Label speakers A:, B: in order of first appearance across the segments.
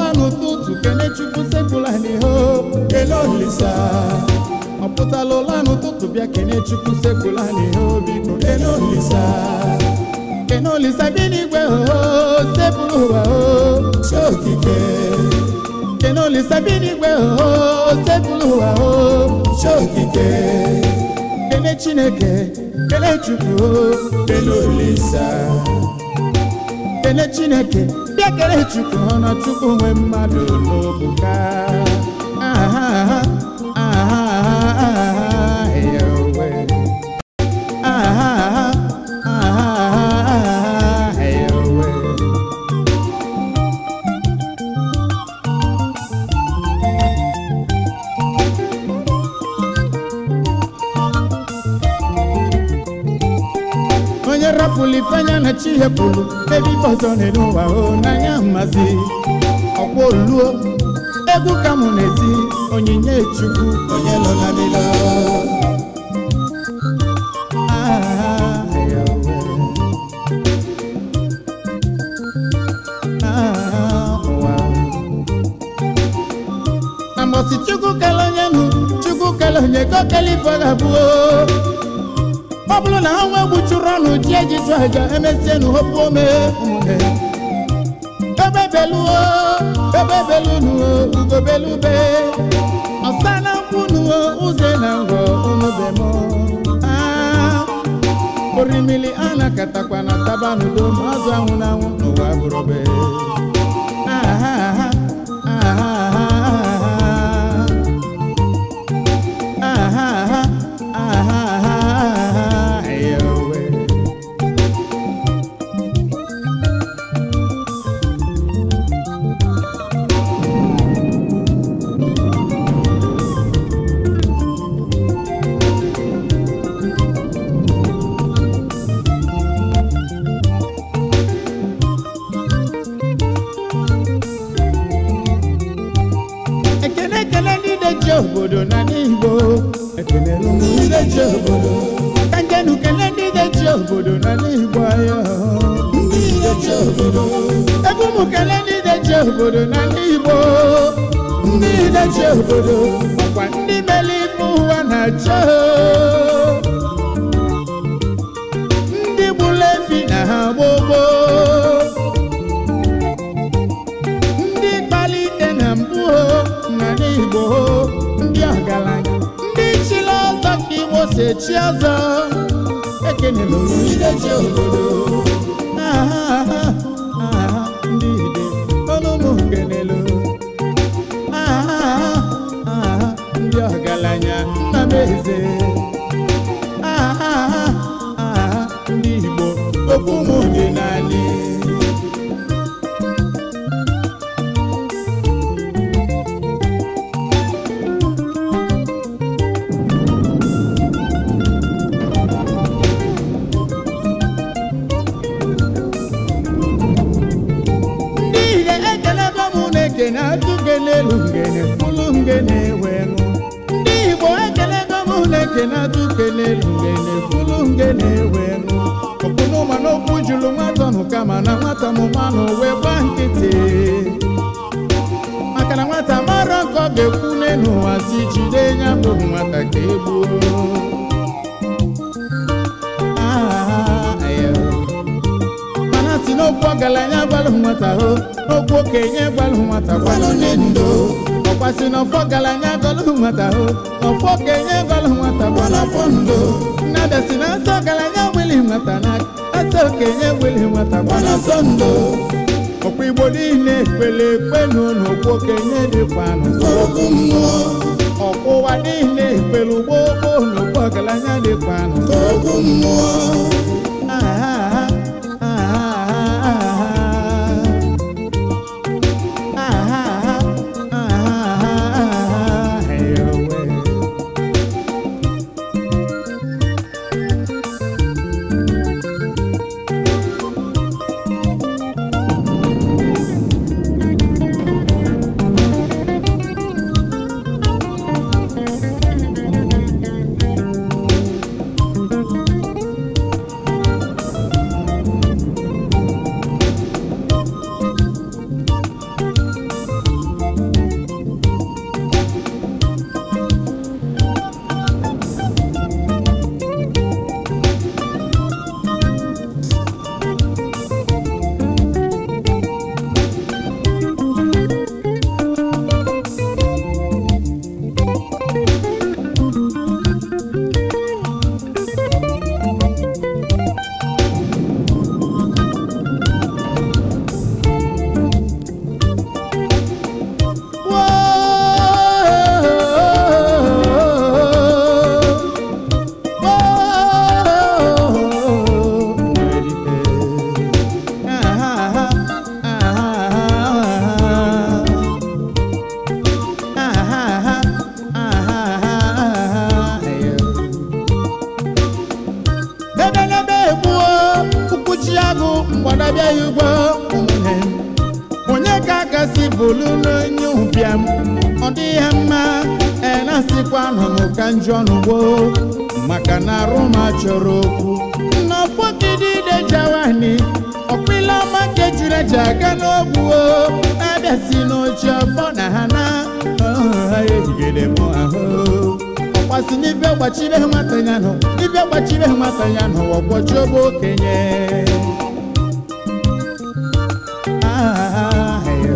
A: n'ụtụtụ kene chukwu sekpụla n'iho kele olisa ọ pụtala ụla n'ụtụtụ bịa kene chukwu sekpụla n'iho biko kele olisa kene olisa bi n'igwe ho sepụlụ ụwa ho chi okike kene olisa bi n'igwe ho sepụlụ ụwa ho chi okike kene chineke kele chukwu ho kele olisa kele chineke bịa kele chukwu ọ na chukwu nwe mmadụ n'obuka aha aha aha aha ya owe aha aha aha ya owe onye rapụrụ ifeanya na chi hepụrụ ebe ife ọzọ n'elu ụwa o n'anya mmazi ọkwa oluo egwu ka mụ na-eti onyinye chukwu onye lọ na lilo Ah, ya wee. Ah, ụwa. na mbọsị chukwu kele onye nụ chukwu kele onye ka o kele ife ọ ga-abụo ọ bụrụ na ha nwe gbuchuru ọnụ ji eji chụ aja emesie nu hopu ome ụmụnne ebe beluo ebe belunuo ugo belube ọsa na nkwunuo ụzọ na ngwọ unubemo orimili a na-akatakwa na tabanudo ma azụ anwụ na anwụ n'ụwa bụrụbe aha aha aha aha aha aha aha eyowe ekele ekele ndị na-eji obodo na n'igbo ekele ndị na-eji obodo ka njenu kele ndị na-eji obodo na n'igbo ayo ndị na-eji obodo ebe ụmụ kele ndị na-eji obodo na n'igbo ndị na-eji obodo ọkwa ndị mere ife ụwa na-achọ ndị gburu efi na ha gbogbo ndị kpalite na mbụ ho na n'igbo ho ndị ọgaranya ndị chiri ọzọ ka igbo si echi ọzọ ekenela oyideji obodo aha aha aha ndị ide ọnụnụ kenelu aha aha aha ndị ọgaranya nna m eze aha aha aha ndị igbo okwu m dị n'ala niile ekelego m na-eke na-atụ n'elu ngene mkpụrụ ngene wenụ ndị igbo ekelego m na-eke na-atụ n'elu ngene mkpụrụ ngene wenụ ọkpụnụ ma n'okwu juru nwata nụ kama na nwata mụmanụ wee gba nkịtị maka na nwata mara nke ọ ga-ekwu n'elu ụwa si jide ya bụ nwata ka egbuo Ah, yeah. mana si n'okwu ọgaranya gbalụ nwata ho n'okwu okenye gbalụ nwata gbalụ nne ndo ọkwa si n'ọfọ ọgaranya gbalụ nwata ho n'ọfọ okenye gbalụ nwata gbalụ afọ ndo nnada si na nsọ ọgaranya gbili nwata na asa okenye gbili nwata gbalụ asọ ndo ọkwa igbo niile ekpele ekpe n'ụlọ okwu okenye dịkwa n'okwu mmụọ ọkwa ụwa niile ekpele ugbo gboo n'okwu ọgaranya dịkwa n'okwu mmụọ Ah, ah, ah, ah, ah, ah, ah, eyowe. bụrụ onye ụbịam ọ dị ya mma ee na-asịkwa nọ n'ụka njọ n'ugbo maka na arụ ma chọrọ okwu nnọfọgidide jawani ọkpịla ọma nke juru eji aga n'ogwu o na-abịa si n'oche ọfọ na ha na ha ehigide m ahụ ọkwasị n'ife gbachibe nwata ya nọ ife gbachibe nwata ya nọ ọgwọchi ogbe okenye Ah, yeah.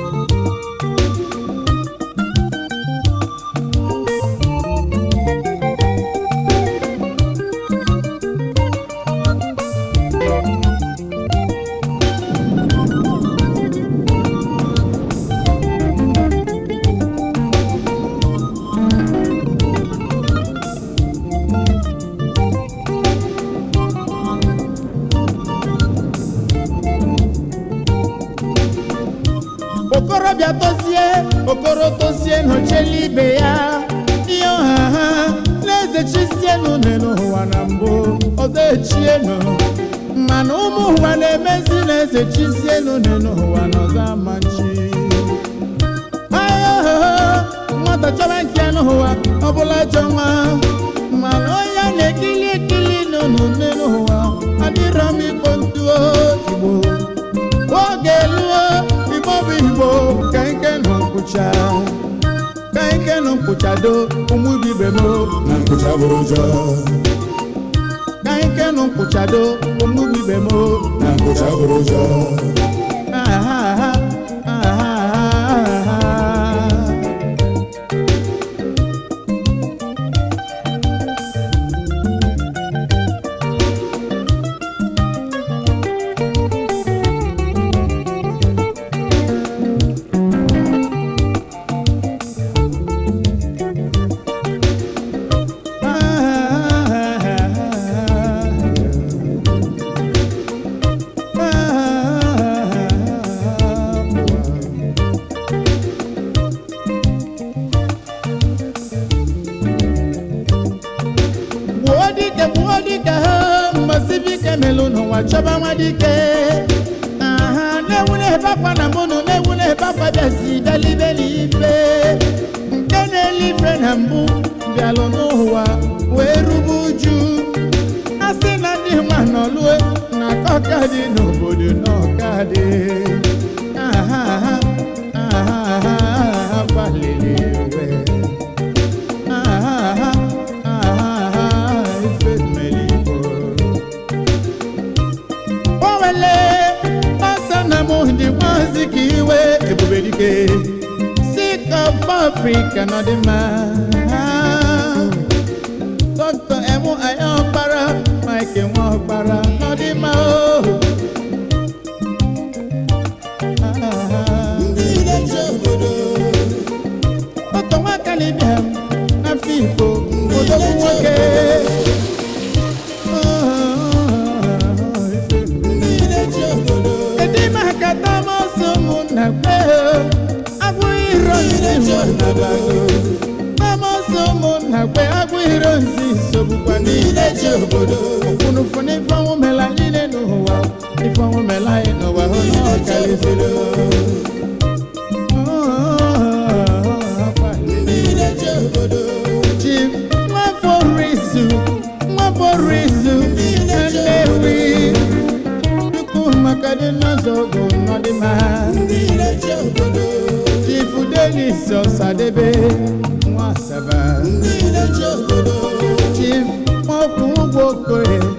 A: okorobịa tozie okoro tozie n'ochela ibe ya ihe ọha ha na-eze chisienu n'ụwa na mbụ ọzọ echienu mana ụmụ ụwa na-emezi na-eze chisienu n'ụwa na ọzọ amachi ayohoho nwata chọba nke n'ụwa ọbụla chọ nwa mana onye a na-ekili ekili n'ụnụ n'ụwa adịrọ m ikpo ntuo igbo oge luo igbo bụ igbo ka ike nụ nkwụcha ka ike nụ nkwụchado ụmụ ibe m
B: na nkụcha bụrụ ụjọ
A: ka ike nụ nkwụchado ụmụ ibe m
B: na nkụcha bụrụ ụjọ
A: ahaha ahaha gbuo dike gbuo dike ha mbasibike melụ n'ụwa chọba nwa dike aha na-ewu na-ebe akwa na mbụnụ na-ewu na-ebe akwa bịazi dalibeli ife nke na-ele ife na mbụ bịalụ n'ụwa wee rube uju a sị na ndị nwa nọlue na ọka dị n'obodo n'ọka dị aha aha aha aha aha gbalịrị iwe aha aha aha ife mmeri igbo o wele ọsọ na mụ dị nwazi ka iwe ebube dike sik of africa nọ dị mma dọkịta emu anya ọkpara mike nwa ọkpara nọ dị mma o
B: ndị na-eche obodo
A: ọtọ nwaka libia n'afọ igbo odogwu nwoke
B: ndị na-eche obodo
A: Kedu ime aka Thomas ụmụnna kwe agwụghị iro nsi nwannabago Thomas ụmụnna kwe agwụghị iro nsi sogbukwa niile ji obodo ụkwụnụfụ n'ife ọnwụ mela niile n'ụwa ife ọnwụ mela anyị n'ụwa hụ na ọ karịzịrị
B: ndị na-eche obodo
A: Chief Nwafọrizu Nwafọrizu Nnewi Chukwu maka dị n'ụzọ ogo n'ọdịmma
B: ndị na-eche obodo
A: Chief Denis Ọsadebe Nwasaba
B: ndị na-eche obodo
A: Chief Mokwu Ugbo Okoye